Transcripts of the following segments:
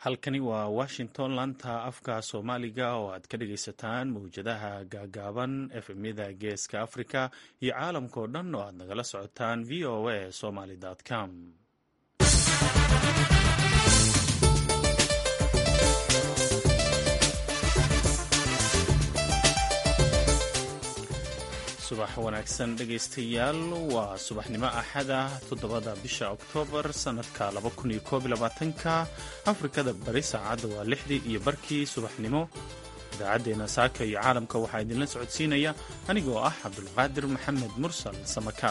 halkani waa washington laanta afka soomaaliga oo aad ka dhagaysataan mawjadaha gaagaaban efemyada geeska africa iyo caalamkao dhan oo aad nagala socotaan v o a somaly com subax wanaagsan dhegaystayaal waa subaxnimo axada toddobada bisha oktoobar sannadka ka afrikada bari saacadda waa lixdii iyo barkii subaxnimo idaacaddeenna saaka iyo caalamka waxaa idinla socodsiinaya anigoo ah cabdulqaadir maxamed mursal samakaab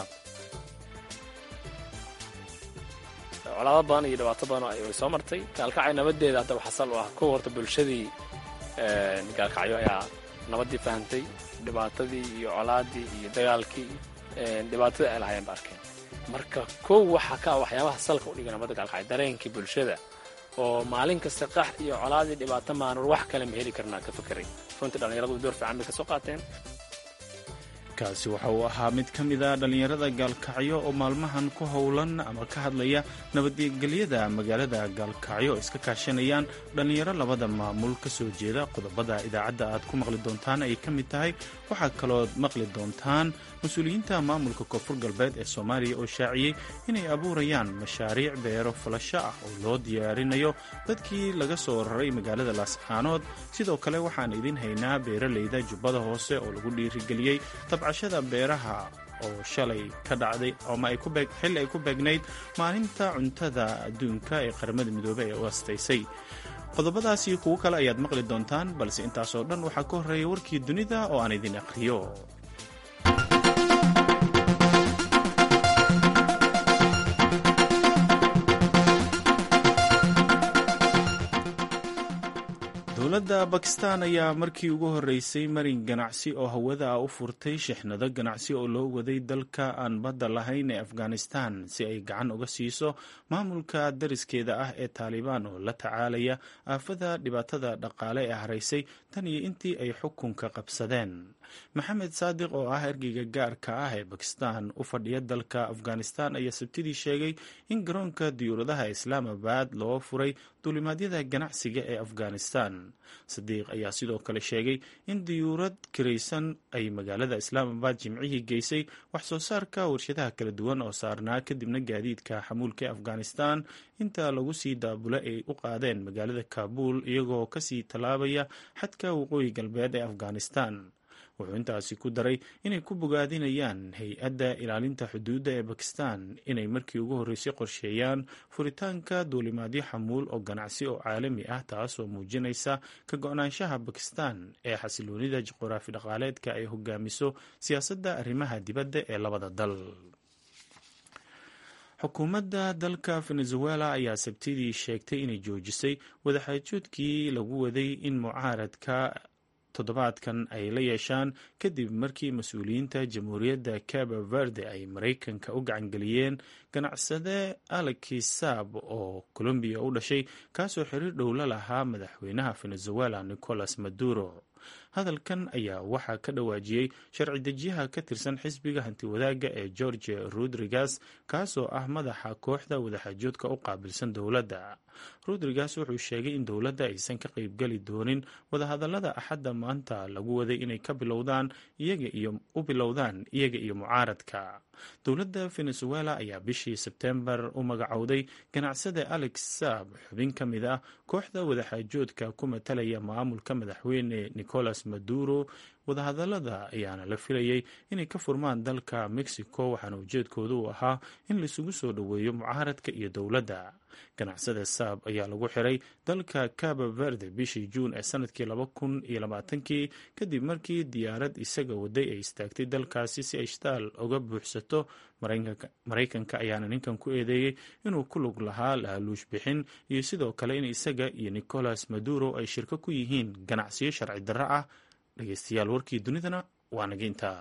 colaado badan iyo dhibaato badan ay soo martay gaalkacyo nabadeeda haddaba xasal u ah kow horta bulshadii gaalkacyo ayaa nabaddii fahantay dhibaatadii iyo colaadii iyo dagaalkii dhibaatadii ay lahaayeen ba arkeen marka kow waxaa ka ah waxyaabaha salka udhiga nabadda gaalkacyo dareenkii bulshada oo maalin kasta qax iyo colaadii dhibaato maanur wax kale ma heli karnaa ka fekeray runtii dhallinyaradu door fiican bay ka soo qaateen kaasi waxa uu ahaa mid ka mid a dhallinyarada gaalkacyo oo maalmahan ku howlan ama ka hadlaya nabadgelyada magaalada gaalkacyo oo iska kaashanayaan dhallinyaro labada maamul ka soo jeeda qodobada idaacadda aad ku maqli doontaan ay ka mid tahay waxaa kalood maqli doontaan mas-uuliyiinta maamulka koonfur galbeed ee soomaaliya oo shaaciyey inay abuurayaan mashaariic beero falasho ah oo loo diyaarinayo dadkii laga soo raray magaalada laascaanood sidoo kale waxaan idin haynaa beeralayda jubbada hoose oo lagu dhiirigeliyey tabcashada beeraha oo shalay ka dhacday ama xilli ay ku beegnayd maalinta cuntada adduunka ee qaramada midoobey ee u astaysay qodobadaasi kuwo kale ayaad maqli doontaan balse intaasoo dhan waxaa ka horreeya warkii dunida oo aan idin aqhriyo dowladda bakistan ayaa markii ugu horreysay marin ganacsi oo hawada ah u furtay shixnado ganacsi oo loo waday dalka aan badda lahayn ee afghanistan si ay gacan uga siiso maamulka dariskeeda ah ee taalibaan oo la tacaalaya aafada dhibaatada dhaqaale ee haraysay tan iyo intii ay xukunka qabsadeen maxamed saadiq oo ah ergeyga gaarka ah ee bakistan u fadhiya dalka afghanistan ayaa sabtidii sheegay in garoonka diyuuradaha islaamabad loo furay duulimaadyada ganacsiga ee afghanistan sadiiq ayaa sidoo kale sheegay in diyuurad kiraysan ay magaalada islaamabad jimcihii geysay wax soo saarka warshadaha kala duwan oo saarnaa kadibna gaadiidka xamuulka ee afghanistan inta lagu sii daabula ay u qaadeen magaalada kaabul iyagoo kasii tallaabaya xadka waqooyi galbeed ee afghanistan wuxuu intaasi ku daray inay ku bogaadinayaan hay-adda ilaalinta xuduudda ee bakistan inay markii ugu horreysay qorsheeyaan furitaanka duulimaadyo xamuul oo ganacsi oo caalami ah taasoo muujinaysa ka go-naanshaha bakistan ee xasiloonida juquraafi dhaqaaleedka ay hogaamiso siyaasadda arrimaha dibadda ee labada dal xukuumadda dalka venezuela ayaa sabtidii sheegtay inay joojisay wadaxaajoodkii lagu waday in mucaaradka toddobaadkan ay la yeeshaan kadib markii mas-uuliyiinta jamhuuriyadda cabo verde ay maraykanka u gacangeliyeen ganacsade alexi saab oo colombiya u dhashay kaasoo xiriir dhow la lahaa madaxweynaha venezuela nicolas maduro hadalkan ayaa waxaa ka dhawaajiyey sharci dejiyaha ka tirsan xisbiga hantiwadaagga ee george rodriguez kaasoo ah madaxa kooxda wadaxaajoodka u qaabilsan dowladda rodriguez wuxuu sheegay in dowladda aysan ka qaybgeli doonin wadahadallada axadda maanta lagu waday inay ka bilowdaan iyaga iyo u bilowdaan iyaga iyo mucaaradka dowladda venezuela ayaa bishii sebtembar u magacowday ganacsade alex saab xubin ka mid ah kooxda wadaxaajoodka ku matalaya maamulka madaxweyne nicolas maduro wadahadallada ayaana la filayay inay ka furmaan dalka mexico waxaana ujeedkoodu uu ahaa in laisugu soo dhoweeyo mucaaradka iyo dowladda ganacsada saab ayaa lagu xiray dalka cabo verde bishii juun ee sanadkii laba kun iyo labaatankii kadib markii diyaarad isaga waday ay istaagtay dalkaasi si ay shtaal uga buuxsato maraykanka ayaana ninkan ku eedeeyey inuu ku lug lahaa laaluush bixin iyo sidoo kale in isaga iyo nicolas maduro ay shirko ku yihiin ganacsiyo sharci darro ah dhegeystayaal warkii dunidana waa naga intaa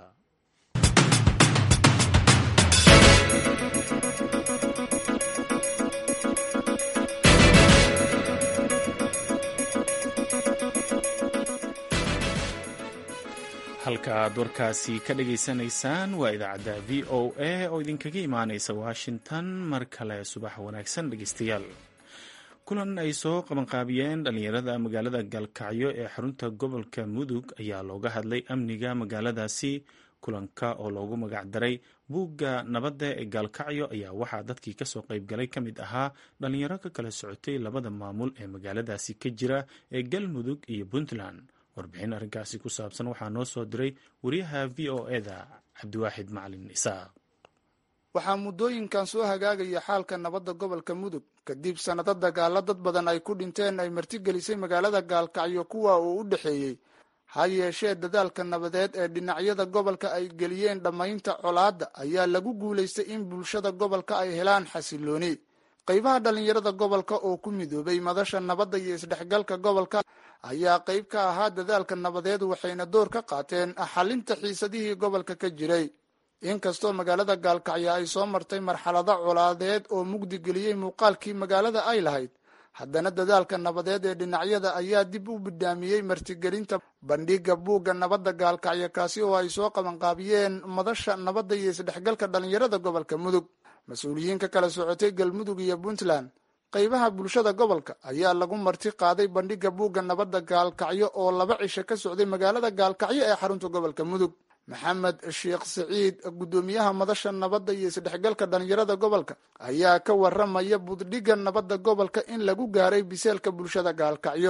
halka aad warkaasi ka dhageysanaysaan waa idaacadda v o a oo idinkaga imaaneysa washington mar kale subax wanaagsan dhegeystayaal kulan ay soo qabanqaabiyeen dhallinyarada magaalada gaalkacyo ee xarunta gobolka mudug ayaa looga hadlay amniga magaaladaasi kulanka oo loogu magacdaray buugga nabadda ee gaalkacyo ayaa waxaa dadkii kasoo qaybgalay ka mid ahaa dhallinyaro ka kala socotay labada maamul ee magaaladaasi ka jira ee galmudug iyo puntland warbixin arrinkaasi ku saabsan waxaa noo soo diray wariyaha v o eda cabdiwaaxid macalin isaaq waxaa muddooyinkan soo hagaagaya xaalka nabadda gobolka mudug kadib sannado dagaalo dad badan ay ku dhinteen ay martigelisay magaalada gaalkacyo kuwa uu u dhexeeyey ha yeeshee dadaalka nabadeed ee dhinacyada gobolka ay geliyeen dhammaynta colaadda ayaa lagu guulaystay in bulshada gobolka ay helaan xasilooni qaybaha dhallinyarada gobolka oo ku midoobay madasha nabadda iyo isdhexgalka gobolka ayaa qayb ka ahaa dadaalka nabadeed waxayna door ka qaateen xalinta xiisadihii gobolka ka jiray inkastoo magaalada gaalkacyo ay soo martay marxalado colaadeed oo mugdi geliyey muuqaalkii magaalada ay lahayd haddana dadaalka nabadeed ee dhinacyada ayaa dib u bidhaamiyey martigelinta bandhiga buugga nabadda gaalkacyo kaasi oo ay soo qabanqaabiyeen madasha nabadda iyo isdhexgalka dhallinyarada gobolka mudug mas-uuliyiin ka kala socotay galmudug iyo puntland qaybaha bulshada gobolka ayaa lagu marti qaaday bandhiga buugga nabadda gaalkacyo oo laba cisho ka socday magaalada gaalkacyo ee xarunta gobolka mudug maxamed sheekh siciid guddoomiyaha madasha nabadda iyo isdhexgalka dhallinyarada gobolka ayaa ka waramaya buddhiga nabadda gobolka in lagu gaaray biseelka bulshada gaalkacyo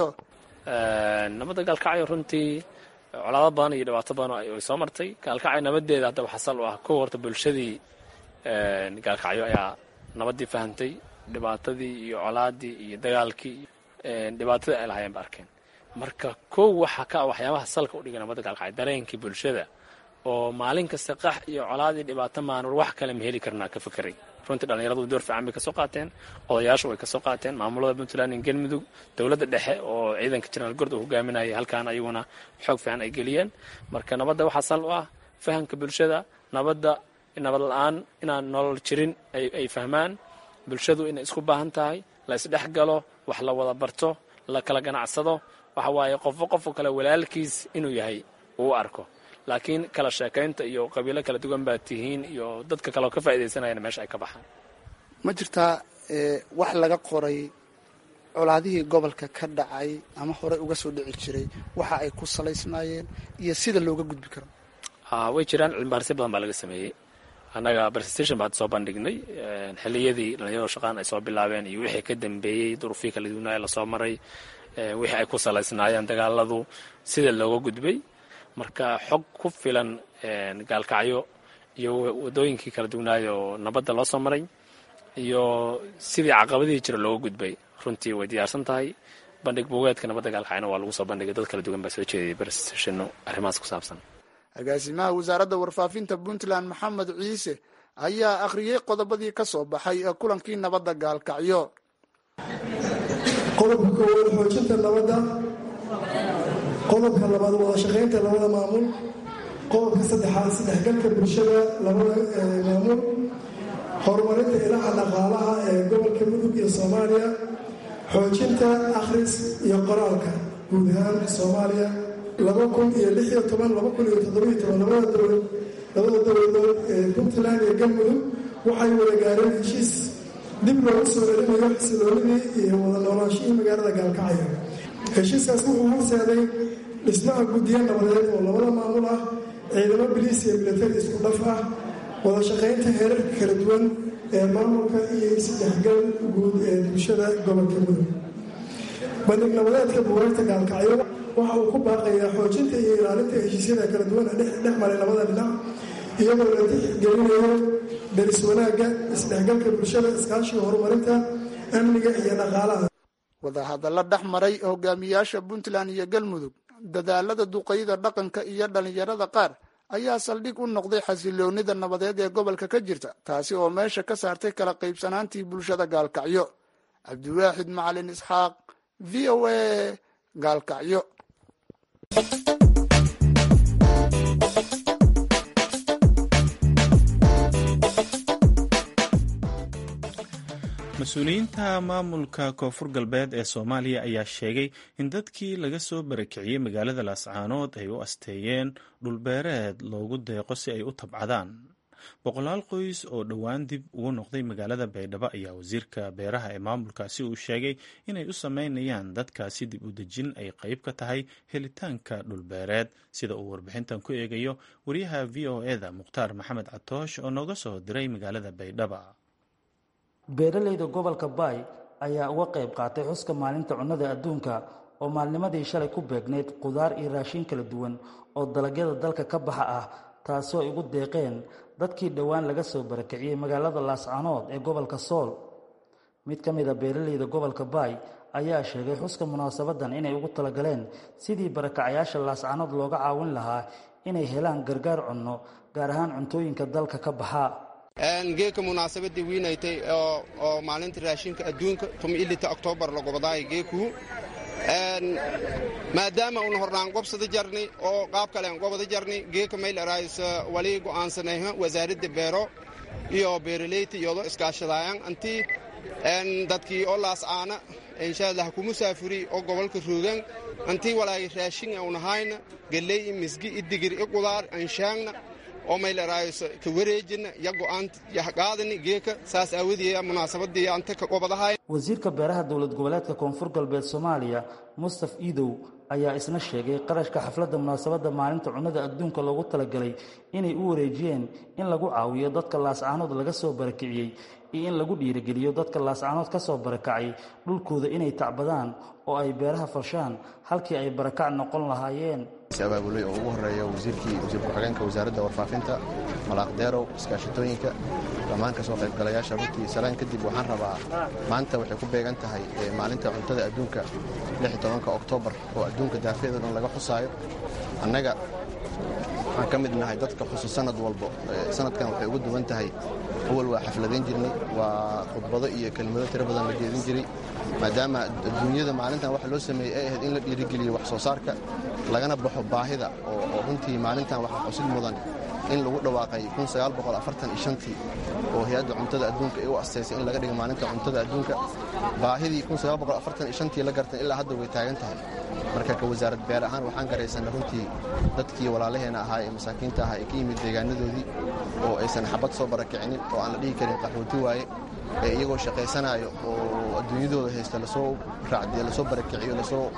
nabadda gaalkacyo runtii colaado badan iyo dhibaato badan ay soo martay gaalkacyo nabadeeda haddaba xasal u ah kow horta bulshadii gaalkacyo ayaa nabaddii fahantay dhibaatadii iyo colaadii iyo dagaalkii dhibaatadii ay lahaayeen ba arkeen marka kow waxaa ka ah waxyaabaha salka u dhigay nabadda gaalkacyo dareenkii bulshada oo maalin kasta qax iyo colaadii dhibaato maanur wax kale ma heli karnaa ka fekeray runtii dhallinyaradu door fiican bay kasoo qaateen odayaashu way kasoo qaateen maamulada puntland iyo galmudug dowladda dhexe oo ciidanka jenaraal gord uu hogaaminayay halkaan ayaguna xoog fiican ay geliyeen marka nabadda waxaa sal u ah fahamka bulshada nabadda nabad la-aan inaan nolol jirin ay fahmaan bulshadu inay isku baahan tahay la isdhex galo wax la wada barto la kala ganacsado waxa waaye qofo qofo kale walaalkiis inuu yahay uu arko laakiin kala sheekaynta iyo qabiilo kala duwan baa tihiin iyo dadka kale oo ka faaidaysanayana meesha ay ka baxaan ma jirtaa wax laga qoray colaadihii gobolka ka dhacay ama horey uga soo dhici jiray waxa ay ku salaysnaayeen iyo sida looga gudbi karo way jiraan cilmibaarisyo badan baa laga sameeyey annaga presentation baan soo bandhignay xilliyadii dhalinyarado shaqaan ay soo bilaabeen iyo wixii ka dambeeyey duruufii kala duwanaaye lasoo maray wixii ay ku salaysnaayeen dagaaladu sida looga gudbay marka xog ku filan gaalkacyo iyo wadooyinkii kala duwanaayo oo nabadda loo soo maray iyo sidii caqabadihii jira looga gudbay runtii way diyaarsan tahay bandhig buugeedka nabadda gaalkacyona waa lagu soo bandhigay dad kala duwan baa soo jeedayay presentation arrimahaas ku saabsan agaasimaha wasaaradda warfaafinta puntland maxamed ciise ayaa akhriyey qodobadii ka soo baxay ee kulankii nabadda gaalkacyo qodobka koowaad xoojinta nabadda qodobka labaad wada shaqaynta labada maamul qodobka saddexaad isdhexgalka bulshada labada maamul horumarinta ilaha dhaqaalaha ee gobolka mudug iyo soomaaliya xoojinta akhris iyo qoraalka guud ahaan soomaaliya laba kun iyo lix iyo toban laba kun iyo toddobiyo toban labada dowlad labada dowladood ee puntland iyo galmudug waxay wada gaareen heshiis dib loogu soo celinayo xasiloonidii iyo wada noolaanshihii magaalada gaalkacyo heshiiskaas wuxuu horseeday dhismaha guddiyo nabadeed oo labada maamul ah ciidamo biliis iyo milatari isku dhaf ah wada shaqaynta heerarka kala duwan ee maamulka iyo isdhexgal guud ee bulshada gobolka mudug bandhig nabadeedka buugaagta gaalkacyo waxa uu ku baaqayaa xoojinta iyo ilaalinta heshiisyada kala duwan ee dhex maray labada dhinac iyadoo la tixgelinayo daris wanaagga isdhexgalka bulshada iskaashiga horumarinta amniga iyo dhaqaalaha wadahadalla dhex maray hogaamiyaasha puntland iyo galmudug dadaalada duqayda dhaqanka iyo dhallinyarada qaar ayaa saldhig u noqday xasiloonida nabadeed ee gobolka ka jirta taasi oo meesha ka saartay kala qaybsanaantii bulshada gaalkacyo cabdiwaaxid macalin isxaaq v o a gaalkacyo mas-uuliyiinta maamulka koonfur galbeed ee soomaaliya ayaa sheegay in dadkii laga soo barakiciyey magaalada laascaanood ay u asteeyeen dhulbeereed loogu deeqo si ay u tabcadaan boqolaal qoys oo dhowaan dib ugu noqday magaalada baydhabo ayaa wasiirka beeraha ee maamulkaasi uu sheegay inay u sameynayaan dadkaasi dib u dejin ay qayb ka tahay helitaanka dhulbeereed sida uu warbixintan ku eegayo wariyaha v o eda mukhtaar maxamed catoosh oo nooga soo diray magaalada baydhaba beeralayda gobolka baay ayaa uga qayb qaatay xuska maalinta cunnada adduunka oo maalnimadii shalay ku beegnayd qudaar iyo raashin kala duwan oo dalagyada dalka ka baxa ah taasoo ay ugu deeqeen dadkii dhowaan laga soo barakiciyey magaalada laascanood ee gobolka sool mid ka mid a beeralayda gobolka baay ayaa sheegay xuska munaasabadan inay ugu talagaleen sidii barakacayaasha laascanood looga caawin lahaa inay helaan gargaar cunno gaar ahaan cuntooyinka dalka ka baxa geeka munaasabadii wiinaytay oo maalinta raashinka adduunka ilita oktoobar lagobadaay geekuu maadaama una hornaan gobsada jarni oo qaab kale aan gobada jarni geeka mayl araayis wali go'aansanayha wasaaradda beero iyo beeraleyta iyadoo iskaashadaayan antii dadkii oo laascaana inshaalla ha ku musaafuri oo gobolka roogan antii walaay raashin aunahayna galley i misgi i digir i qudaar anshaangna oo mayl araayis ka wareejina ya go'aan qaadani geeka saas aawadeeya munaasabadii anta ka gobadahay wasiirka beeraha dowlad goboleedka koonfur galbeed soomaaliya mustaf iidow ayaa isna sheegay qarashka xafladda munaasabadda maalinta cunnada adduunka loogu talagalay inay u wareejiyeen in lagu caawiyo dadka laascaanood laga soo barakiciyey iyo in lagu dhiirigeliyo dadka laascaanood ka soo barakacay dhulkooda inay tacbadaan oo ay beeraha farshaan halkii ay barakac noqon lahaayeen abaabulay oo ugu horeeya wasiirkii wasiir ku-xigeenka wasaaradda warfaafinta malaaqdeerow iskaashatooyinka dhammaan ka soo qaybgalayaasha runtii salaan kadib waxaan rabaa maanta waxay ku beegan tahay maalinta cuntada adduunka tobanka oktoobar oo adduunka daafeeda dhan laga xusaayo annaga waxaan ka mid nahay dadka xusu sanad walbo sanadkan waxay ugu duwan tahay awal waa xafladayn jirnay waa khudbado iyo kelmado tiro badan la jeedin jiray maadaama adduunyada maalintan waxa loo sameeyey ay ahayd in la dhiirigeliyo wax soo saarka lagana baxo baahida oo runtii maalintan waxaa xusid mudan in lagu dhawaaqay tii oo hay-adda cuntada adduunka ay u asteysay in laga dhigo maalinta cuntada adduunka baahidii tii la gartan ilaa hadda way taagan tahay marka ka wasaarad beer ahaan waxaan garaysanay runtii dadkii walaalaheena ahaa ee masaakiinta ahaa ee ka yimid deegaanadoodii oo aysan xabad soo barakicinin oo aan la dhihi karin qaxooti waaye ee iyagoo shaqaysanaayo oo adduunyadooda haysta lasoo raacdiya lasoo barakiciyo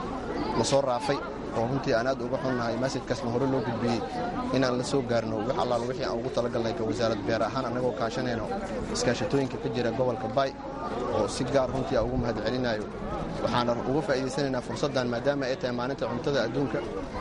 lasoo raafay oo runtii aan aad uga xunnahay masajkaasna hore loo gudbiyey inaan la soo gaarno wax allaal wixii aan ugu talagalnay ka wasaarad beer ahaan annagoo kaashanayno iskaashatooyinka ka jira gobolka baay oo si gaar runtii aan ugu mahad celinayo waxaana uga faa'iidaysanaynaa fursaddan maadaama ay tahay maalinta cuntada adduunka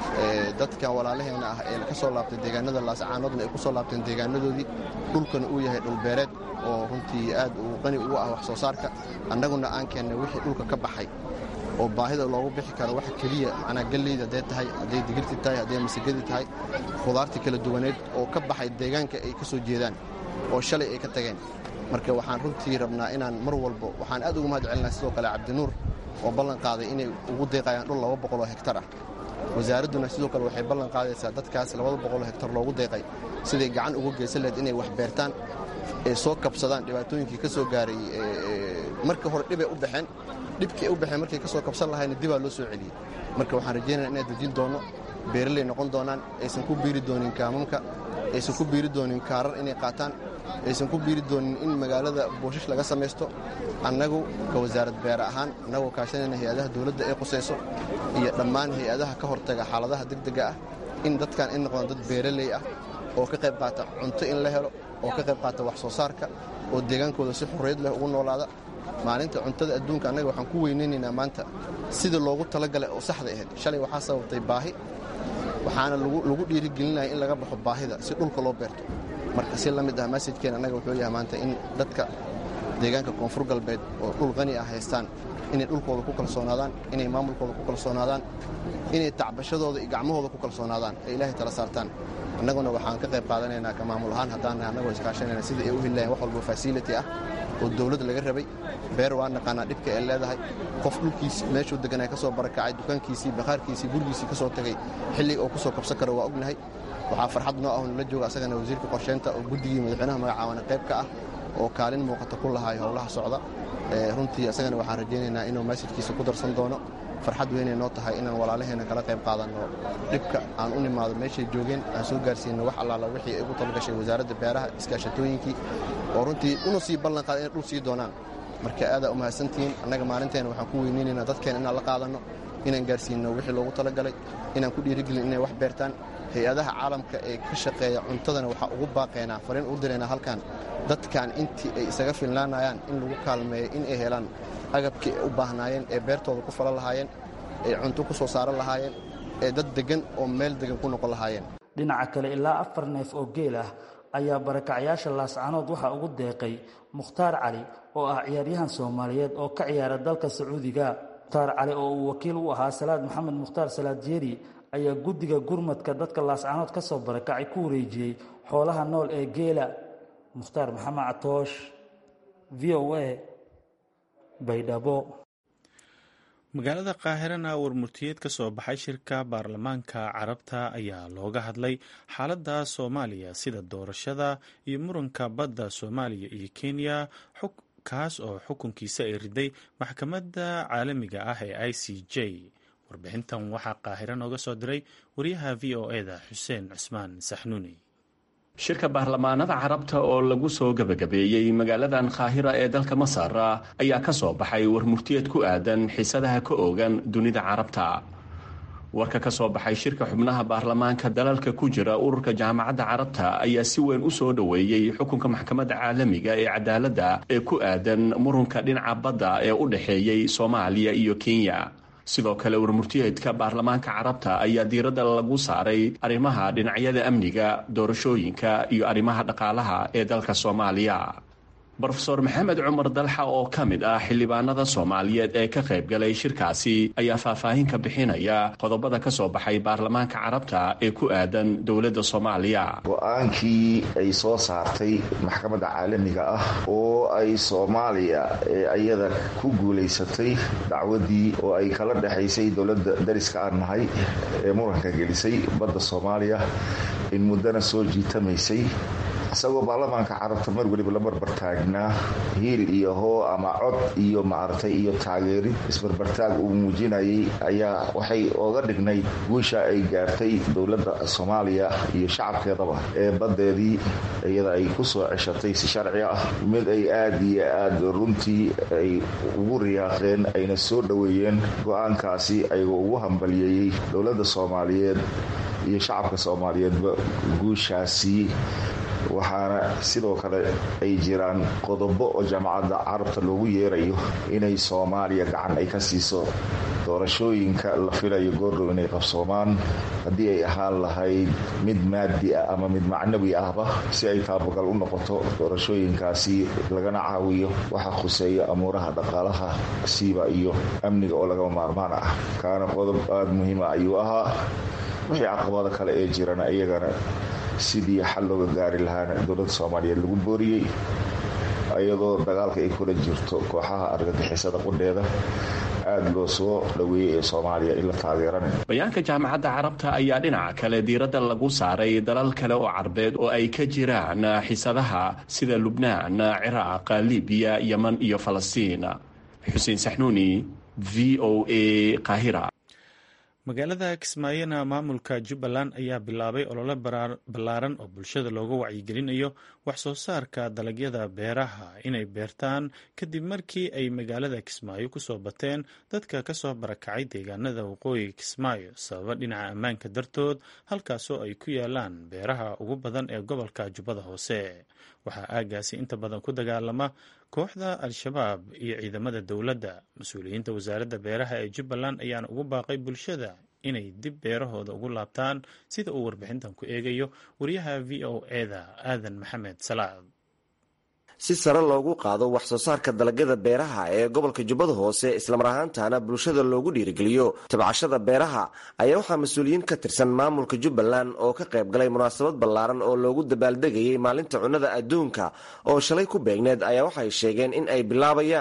dadkan walaalaheena ah ee ka soo laabtay deegaanada laascaanoodna ay ku soo laabteen deegaanadoodii dhulkana uu yahay dhulbeereed oo runtii aad uu qani ugu ah wax soo saarka annaguna aan keennay wixii dhulka ka baxay oo baahida loogu bixi karo waxa keliya macnaa galleyda hadday tahay hadday digirti tahay hadday masigadi tahay khudaartii kala duwaneed oo ka baxay deegaanka ay ka soo jeedaan oo shalay ay ka tageen marka waxaan runtii rabnaa inaan mar walbo waxaan aad ugu mahad celinaa sidoo kale cabdinuur oo ballan qaaday inay ugu deeqayaan dhul laba boqol oo hektar ah wasaaradduna sidoo kale waxay ballan qaadaysaa dadkaas labada boqol oo hektar loogu deeqay siday gacan uga geysan lahayd inay wax beertaan ee soo kabsadaan dhibaatooyinkii ka soo gaaray marka hore dhibay u baxeen dhibkii ay u baxeen markay ka soo kabsan lahayna dibaa loo soo celiyey marka waxaan rajaynaya inaan dejin doonno beeraley noqon doonaan aysan ku biiri doonin kaamamka aysan ku biiri doonin kaarar inay qaataan aysan ku biiri doonin in magaalada booshash laga samaysto annagu ka wasaarad beer ahaan annagoo kaashanayna hay-adaha dowladda ee qusayso iyo dhammaan hay-adaha ka hortaga xaaladaha degdega ah in dadkan ay noqdaan dad beeraley ah oo ka qayb qaata cunto in la helo oo ka qayb qaata wax soo saarka oo deegaankooda si xurriyad leh ugu noolaada maalinta cuntada adduunka annaga waxaan ku weynaynaynaa maanta sidii loogu talagalay oo saxda ahayd shalay waxaa sababtay baahi waxaana lagu dhiirigelinaya in laga baxo baahida si dhulka loo beerto marka si la mid ah masajkeen annaga wuxuu yahay maanta in dadka deegaanka koonfur galbeed oo dhul qani ah haystaan inay dhulkooda ku kalsoonaadaan inay maamulkooda ku kalsoonaadaan inay tacbashadooda iyo gacmahooda ku kalsoonaadaan ee ilaahay tala saartaan annaguna waxaan ka qayb qaadanaynaa ka maamul ahaan haddaan annagoo iskaashanayna sidai ay u heli lahayn wax walba fasility ah oo dawlad laga rabay beer waa naqaanaa dhibka ay leedahay qof dhulkiisi meeshuu deganaa ka soo barakacay dukaankiisii bakhaarkiisii gurigiisii ka soo tegay xilliga oo ku soo kabsan karo waa ognahay waxaa farxad noo ah nala jooga asagana wasiirka qorsheynta oo guddigii madaxweynaha magacaawana qayb ka ah oo kaalin muuqata ku lahaay howlaha socda runtii isagana waxaan rajaynaynaa inuu masajkiisa ku darsan doono farxad weynay noo tahay inaan walaalaheena kala qayb qaadanno dhibka aan u nimaado meeshay joogeen aan soo gaarsiinno wax allaala wixii ay ugu talagashay wasaaradda beeraha iskaashatooyinkii oo runtii una sii ballanqaada inay dhul sii doonaan marka aadaa u mahadsantihiin annaga maalinteena waxaan ku weyneynaynaa dadkeena inaan la qaadanno inaan gaarsiinno wixii loogu talagalay inaan ku dhiirigelin inay wax beertaan hay-adaha caalamka ee ka shaqeeya cuntadana waxaa ugu baaqaynaa fariin u diraynaa halkan dadkan intii ay isaga filnaanayaan in lagu kaalmeeyo in ay helaan agabkii ay u baahnaayeen ee beertooda ku falan lahaayeen ee cunto ku soo saaran lahaayeen ee dad deggan oo meel deggan ku noqon lahaayeen dhinaca kale ilaa afar neef oo geel ah ayaa barakacyaasha laascanood waxaa ugu deeqay mukhtaar cali oo ah ciyaaryahan soomaaliyeed oo ka ciyaara dalka sacuudiga mukhtaar cali oo uu wakiil u ahaa salaad maxamed mukhtaar salaad jeeri ayaa guddiga gurmadka dadka laascanood ka soo barakacay ku wareejiyey xoolaha nool ee geela mukhtaar maxamed catoosh v o a baydhabo magaalada qaahirana warmurtiyeed ka soo baxay shirka baarlamaanka carabta ayaa looga hadlay xaaladda soomaaliya sida doorashada iyo muranka badda soomaaliya iyo kenya kaas oo xukunkiisa ay riday maxkamadda caalamiga ah ee i c j warbixintan waxaa qaahiro nooga soo diray wariyaha v o e da xuseen cusmaan saxnuuni shirka baarlamaanada carabta oo lagu soo gebagabeeyey magaaladan kaahira ee dalka masar ayaa ka soo baxay warmurtiyeed ku aadan xiisadaha ka oogan dunida carabta warka ka soo baxay shirka xubnaha baarlamaanka dalalka ku jira ururka jaamacadda carabta ayaa si weyn u soo dhoweeyey xukunka maxkamadda caalamiga ee cadaaladda ee ku aadan murunka dhinaca badda ee u dhexeeyey soomaaliya iyo kenya sidoo kale warmurtiyeedka baarlamaanka carabta ayaa diiradda lagu saaray arrimaha dhinacyada amniga doorashooyinka iyo arrimaha dhaqaalaha ee dalka soomaaliya brofeor maxamed cumar dalxa oo ka mid ah xildhibaanada soomaaliyeed ee ka qayb galay shirkaasi ayaa faahfaahin ka bixinaya qodobada ka soo baxay baarlamaanka carabta ee ku aadan dowladda soomaaliya go-aankii ay soo saartay maxkamadda caalamiga ah oo ay soomaaliya iyada ku guulaysatay dacwadii oo ay kala dhexaysay dowladda dariska aan nahay ee muranka gelisay badda soomaaliya in muddana soo jiitamaysay isagoo baarlamaanka carabta mar weliba la barbartaagnaa hiil iyo hoo ama cod iyo maaragtay iyo taageerid isbarbartaag uu muujinayay ayaa waxay oga dhignayd guusha ay gaartay dowladda soomaaliya iyo shacabkeedaba ee baddeedii iyada ay ku soo ceshatay si sharci ah mid ay aada iyo aada runtii ay ugu riyaaqeen ayna soo dhoweeyeen go-aankaasi ayagoo ugu hambalyeeyey dowladda soomaaliyeed iyo shacabka soomaaliyeedba guushaasi waxaana sidoo kale ay jiraan qodobo oo jaamacadda carabta loogu yeerayo inay soomaaliya gacan ay ka siiso doorashooyinka la filayo goordhow inay qabsoomaan haddii ay ahaan lahayd mid maadi ah ama mid macnawi ahba si ay taabagal u noqoto doorashooyinkaasi lagana caawiyo waxa khuseeya amuuraha dhaqaalaha siiba iyo amniga oo lagama maarmaan ah kaana qodob aada muhiima ayuu ahaa wixii caqabada kale ee jirana iyagana sidii xal looga gaari lahaana dowladda soomaaliyeed lagu booriyey iyadoo dagaalka ay kula jirto kooxaha argagixisada qudheeda aada loo soo dhoweeyey ee soomaaliya in la taageerana bayaanka jaamacadda carabta ayaa dhinaca kale diiradda lagu saaray dalal kale oo carbeed oo ay ka jiraan xisadaha sida lubnaan ciraaq libiya yeman iyo falastiin xuseen saxnuuni v o a qaahira magaalada kismaayona maamulka jubbaland ayaa bilaabay olole ballaaran oo bulshada looga wacyigelinayo wax soo saarka dalagyada beeraha inay beertaan kadib markii ay magaalada kismaayo kusoo bateen dadka kasoo barakacay deegaanada waqooyiga kismaayo sababa dhinaca ammaanka dartood halkaasoo ay ku yaalaan beeraha ugu badan ee gobolka jubbada hoose waxaa aagaasi inta badan ku dagaalama kooxda al-shabaab iyo ciidamada dowladda mas-uuliyiinta wasaaradda beeraha ee jubbaland ayaana ugu baaqay bulshada inay dib beerahooda ugu laabtaan sida uu warbixintan ku eegayo wariyaha v o eda aadan maxamed salaad si sare loogu qaado wax soo saarka dalagyada beeraha ee gobolka jubbada hoose islamar ahaantana bulshada loogu dhiirigeliyo tabcashada beeraha ayaa waxaa mas-uuliyiin ka tirsan maamulka jubbaland oo ka qayb galay munaasabad ballaaran oo loogu dabaaldegayay maalinta cunnada adduunka oo shalay ku beegneed ayaa waxay sheegeen in ay bilaabayaan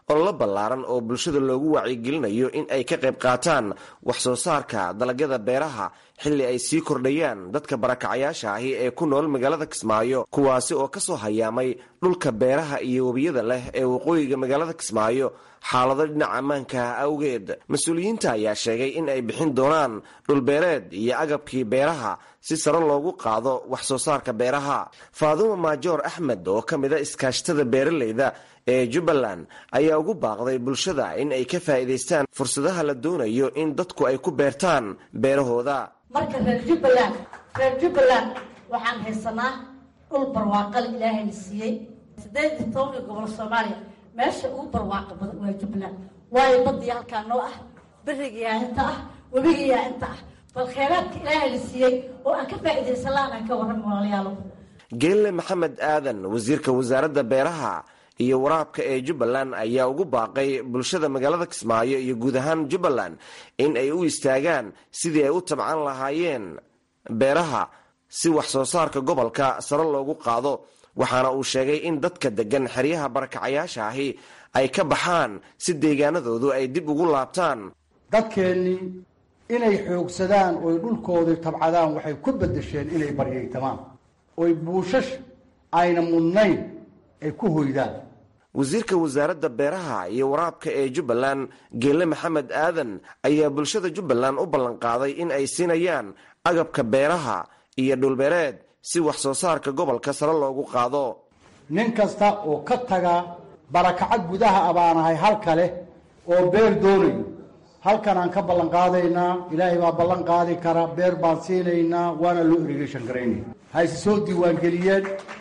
ololo ballaaran oo bulshada loogu wacyigelinayo in ay ka qayb qaataan wax soo saarka dalagyada beeraha xilli ay sii kordhayaan dadka barakacayaasha ahi ee ku nool magaalada kismaayo kuwaasi oo ka soo hayaamay dhulka beeraha iyo webiyada leh ee waqooyiga magaalada kismaayo xaalado dhinaca ammaanka awgeed mas-uuliyiinta ayaa sheegay in ay bixin doonaan dhulbeereed iyo agabkii beeraha si sare loogu qaado wax soo saarka beeraha faadumo maajoor axmed oo ka mid a iskaashtada beeraleyda ee jubbaland ayaa ugu baaqday bulshada in ay ka faa'iidaystaan fursadaha la doonayo in dadku ay ku beertaan beerahooda marka reer jubbaland reer jubbaland waxaan haysanaa dhul barwaaqal ilaahayna siiyey siddeed iyo tobanka gobol soomaaliya meesha ugu barwaaqa badan waa jubbaland waayo badii halkaa noo ah berigayaa inta ah webigayaa inta ah bal kheyraadka ilaahayna siiyey oo aan ka faa'iidaysan la-aan aan ka warran walaalayaalo geelle maxamed aadan wasiirka wasaaradda beeraha iyo waraabka ee jubbaland ayaa ugu baaqay bulshada magaalada kismaayo iyo guud ahaan jubbaland in ay u istaagaan sidii ay u tabcan lahaayeen beeraha si wax soo saarka gobolka sare loogu qaado waxaana uu sheegay in dadka degan xeryaha barakacayaasha ahi ay ka baxaan si deegaanadoodu ay dib ugu laabtaan dadkeennii inay xoogsadaan oy dhulkoodii tabcadaan waxay ku beddesheen inay baryaytamaan oy buushash ayna mudnayn ay ku hoydaan wasiirka wasaaradda beeraha iyo waraabka ee jubbaland geelle maxamed aadan ayaa bulshada jubbaland u ballanqaaday in ay siinayaan agabka beeraha iyo dhulbeereed si wax soo saarka gobolka sare loogu qaado nin kasta oo ka taga barakaco gudaha abaanahay halka leh oo beer doonayo halkan aan ka ballan qaadaynaa ilaahay baa ballan qaadi kara beer baan siinaynaa waana loo irrigation garaynaya hayse soo diiwaangeliyeen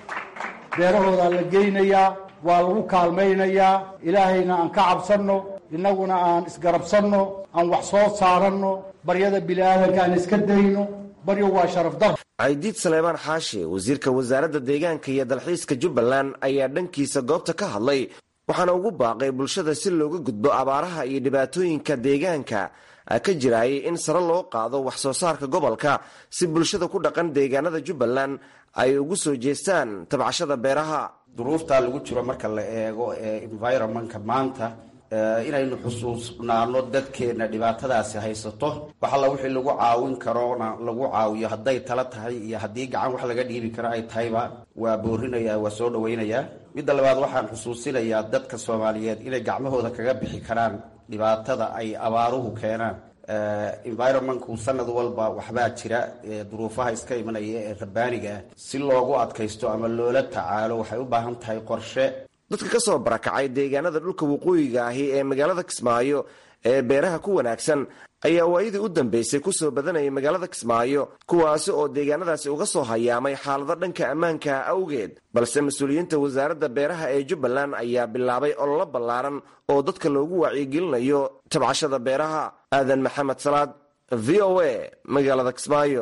beerahoodaa la geynayaa waa lagu kaalmaynayaa ilaahayna aan ka cabsanno innaguna aan isgarabsanno aan wax soo saaranno baryada bini'aadanka aan iska dayno baryo waa sharaf dar caydiid saleebaan xaashi wasiirka wasaaradda deegaanka iyo dalxiiska jubbaland ayaa dhankiisa goobta ka hadlay waxaana ugu baaqay bulshada si looga gudbo abaaraha iyo dhibaatooyinka deegaanka ka jiraayay in sare loo qaado wax soo saarka gobolka si bulshada ku dhaqan deegaanada jubbaland ay ugu soo jeestaan tabcashada beeraha duruuftaa lagu jiro marka la eego ee environmentka maanta inaynu xusuusnaano dadkeenna dhibaatadaasi haysato wax alla wixii lagu caawin karoona lagu caawiyo hadday tala tahay iyo haddii gacan wax laga dhiibi karo ay tahayba waa boorinaya waa soo dhawaynayaa midda labaad waxaan xusuusinayaa dadka soomaaliyeed inay gacmahooda kaga bixi karaan dhibaatada ay abaaruhu keenaan environmentku sanad walba waxbaa jira duruufaha iska imanaya ee rabbaaniga ah si loogu adkaysto ama loola tacaalo waxay u baahan tahay qorshe dadka ka soo barakacay deegaanada dhulka waqooyiga ahi ee magaalada kismaayo ee beeraha ku wanaagsan ayaa waayadii u dambeysay kusoo badanayay magaalada kismaayo kuwaasi oo deegaanadaasi uga soo hayaamay xaalado dhanka ammaanka awgeed balse mas-uuliyiinta wasaaradda beeraha ee jubbaland ayaa bilaabay ololo ballaaran oo dadka loogu wacyigelinayo tabcashada beeraha aadan maxamed salaad v o a magaalada kismaayo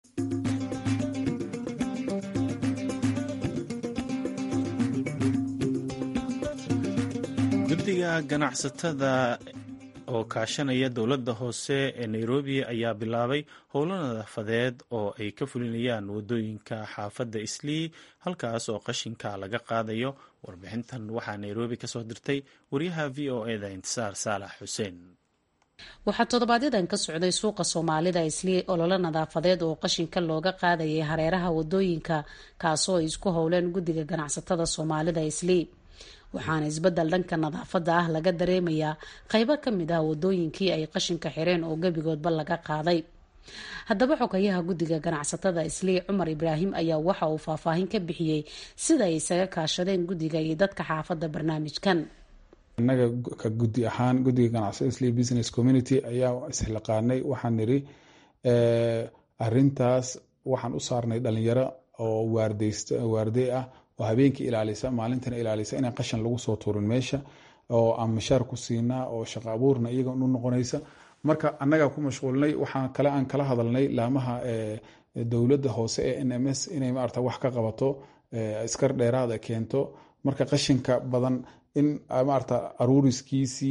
guddiga ganacsatada oo kaashanaya dowladda hoose ee nairobi ayaa bilaabay howlo nadaafadeed oo ay ka fulinayaan wadooyinka xaafadda islii halkaas oo qashinka laga qaadayo warbixintan waxaa nairobi kasoo dirtay wariyaha v o eda intisaar saalax xuseen waxaa toddobaadyadaan ka socday suuqa soomaalida islii ololo nadaafadeed oo qashinka looga qaadayay hareeraha wadooyinka kaasoo ay isku howleen guddiga ganacsatada soomaalida islii waxaana isbedel dhanka nadaafadda ah laga dareemayaa qeybo ka mid ah wadooyinkii ay qashinka xireen oo gebigoodba laga qaaday haddaba xogayaha guddiga ganacsatada islii cumar ibraahim ayaa waxa uu faahfaahin ka bixiyey sida ay isaga kaashadeen guddiga iyo dadka xaafadda barnaamijkan innaga ka guddi ahaan guddiga ganacsada islii business community ayaa isxilaqaanay waxaan niri arintaas waxaan u saarnay dhalinyaro oo waarday ah oo habeenkii ilaalisa maalintana ilaalisa inaan qashan lagu soo tuurin meesha oo aan mishaar ku siinaa oo shaqo abuurna iyaga u noqonaysa marka annagaa ku mashquulnay waxaan kale aan kala hadalnay laamaha dowladda hoose ee n m s inay maarata wax ka qabato askar dheeraada keento marka qashinka badan in maarata aruuriskiisii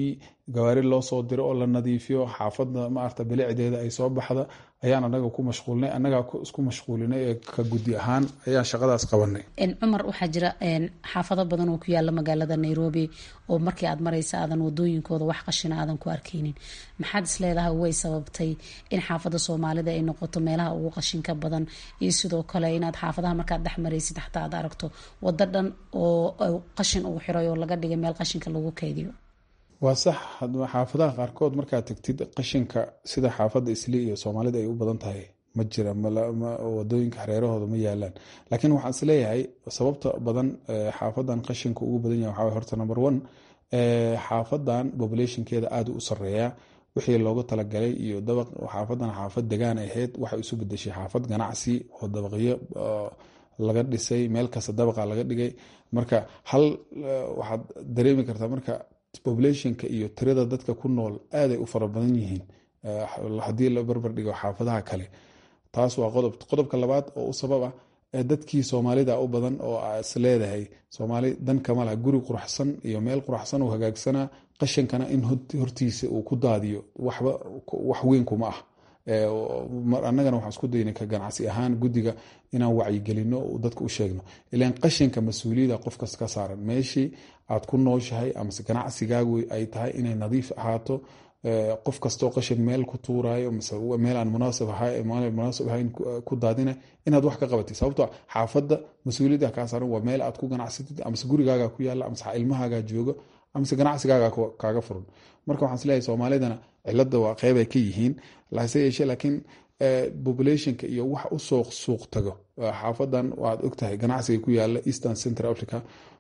gawaari loo soo diro oo la nadiifiyo xaafadda maarata bilicdeeda ay soo baxda ayaan anaga ku mashquulnay annagaa isku mashquulinay ee ka guddi ahaan ayaan shaqadaas qabanay cumar waxaa jira xaafado badan oo ku yaala magaalada nairobi oo markii aad maraysa aadan wadooyinkooda wax qashina aadan ku arkeynin maxaad isleedahay way sababtay in xaafada soomaalida ay noqoto meelaha ugu qashinka badan iyo sidoo kale inaad xaafadaha markaad dhex maraysid xataa aad aragto wado dhan oo qashin uu xiray oo laga dhigay meel qashinka lagu keydiyo waa sax xaafadaha qaarkood markaad tagtid qashinka sida xaafadda isli iyo soomaalida ay u badan tahay ma jira wadooyinka hareerahooda ma yaalaan laakiin waxaan isleeyahay sababta badan xaafadan qashinka ugu badan yahay waxaa horta number one xaafadan populationkeeda aada u sareeyaa wixii loogu talagalay iyo dabaq xaafadan xaafad degaan ahayd waxay isu bedeshay xaafad ganacsi oo dabaqyo laga dhisay meel kasta dabaqa laga dhigay marka hal waxaad dareemi kartaa marka populationka iyo tirada dadka ku nool aaday u fara badan yihiin haddii la barbar dhigo xaafadaha kale taas waa qodob qodobka labaad oo u sabab ah dadkii soomaalida u badan oo is leedahay soomaali dan kama laha guri quraxsan iyo meel quraxsan oo hagaagsanaa qashankana in hortiisa uu ku daadiyo waxba wax weyn kuma ah annagana waxaan isku daynay ka ganacsi ahaan guddiga inaan wacyigelino dadka u sheegno ilaan qashinka mas-uuliyada qofkas ka saaran meeshii aad ku nooshahay amase ganacsigaagu ay tahay inay nadiif ahaato qof kastoo qashin meel ku tuurayo mise meel aan munaasab munaasab ahayn ku daadina inaad wax ka qabatid sababto xaafadda mas-uuliyadda kaa saaran waa meel aad ku ganacsatid amase gurigaaga ku yaala amase ilmahaaga joogo amase ganacsigaaga kaaga furan marka waxaan isleeyahay soomaalidana cilada waa qeybay ka yihiin hase yeeshee laakiin populationka iyo wax usoo suuq tago xaafadan waad ogtahay ganacsiga ku yaala eastern central africa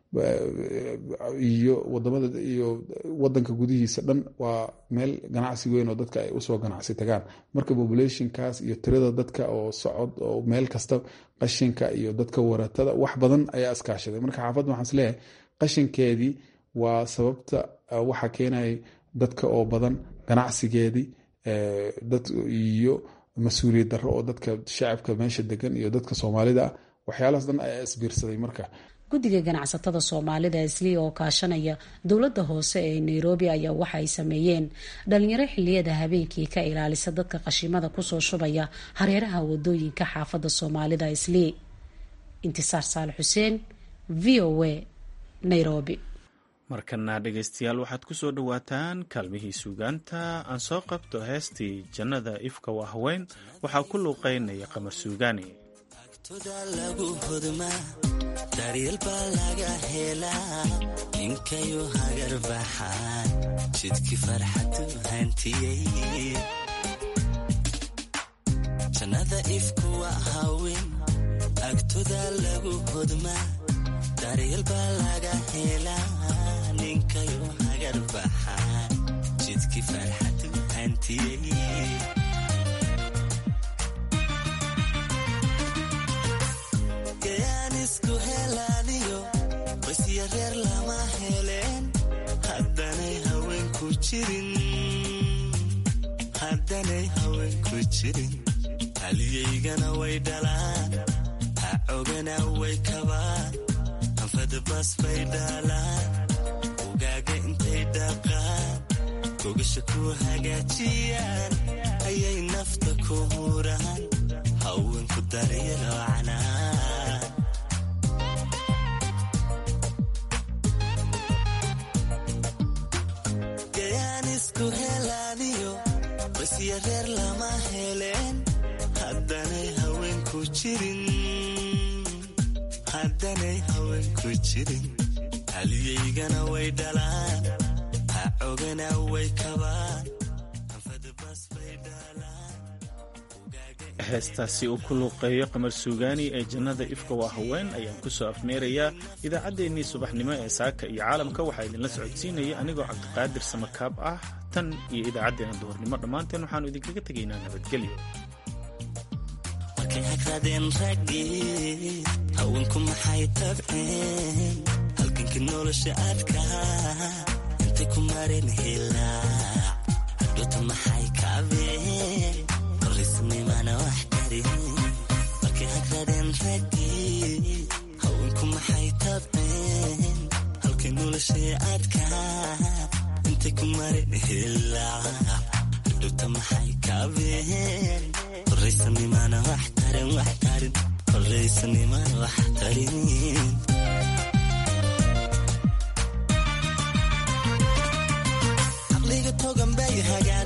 iyo wadamada iyo wadanka gudihiisa dhan waa meel ganacsi weyn oo dadka ay usoo ganacsi tagaan marka populationkaas iyo tirada dadka oo socod oo meel kasta qashinka iyo dadka waratada wax badan ayaa iskaashaday marka xaafadda waxaan isleeyahay qashinkeedii waa sababta waxa keenaya dadka oo badan ganacsigeedii dad iyo mas-uuliyad darro oo dadka shacabka meesha degan iyo dadka soomaalida ah waxyaalahaas dhan ayaa isbiirsaday marka guddiga ganacsatada soomaalida isli oo kaashanaya dowladda hoose ee nairobi ayaa waxa ay sameeyeen dhalinyaro xiliyada habeenkii ka ilaalisa dadka qashimada kusoo shubaya hareeraha wadooyinka xaafadda soomaalida isli intisaar saal xuseen v o a nairobi markana dhegaystayaal waxaad ku soo dhowaataan kaalmihii suugaanta aan soo qabto heestii jannada ifka waa haween waxaa ku luuqaynaya qamar suugaani daryeel baa laga helaa ninkayu hagar baxaan jidkii farxadu hantiyey jannada ifku waa haween agtoda lagu hodmaa daryeel baa laga helaa ninkayu hagar baxaan jidkii farxadu hantiyey reer lama heleen haddanay haweenku jirinhaddanay haweenku jirin haliyaygana way dhalaan hacogana way kabaan anfadabas bay dhaalaan ugaaga intay dhaqaan gogasha ku hagaajiyaan ayay nafta ku huraan haweenku daryaloo canaan basya reer lama heleen haddanay haweenku jirinhaddanay haweenku jirin haliyaygana way dhalaan hacogana way kabaan heestaasi uu ku luuqeeyo qamar suugaani ee jannada ifka waa haween ayaan ku soo afmeerayaa idaacaddeenii subaxnimo ee saaka iyo caalamka waxaa idinla socodsiinaya anigoo cabdiqaadir samakaab ah tan iyo idaacaddeena duhurnimo dhammaanteen waxaannu idinkaga tegaynaa nabadgelyo markay hagradeen raggii haweenku maxay tabceen halgankii nolosha adkaa intay ku mareen hilaac hadhoota maxay kaabeen qorisnimana wax karin markay hagradeen raggii haweenku maxay tabceen halkay nolosha adkaa intay ku marin hilaac hadhowta maxay kaabeen horaysanimana wax tarin wax tarin horaysanimana wax tarin caqliga togan bay hagaa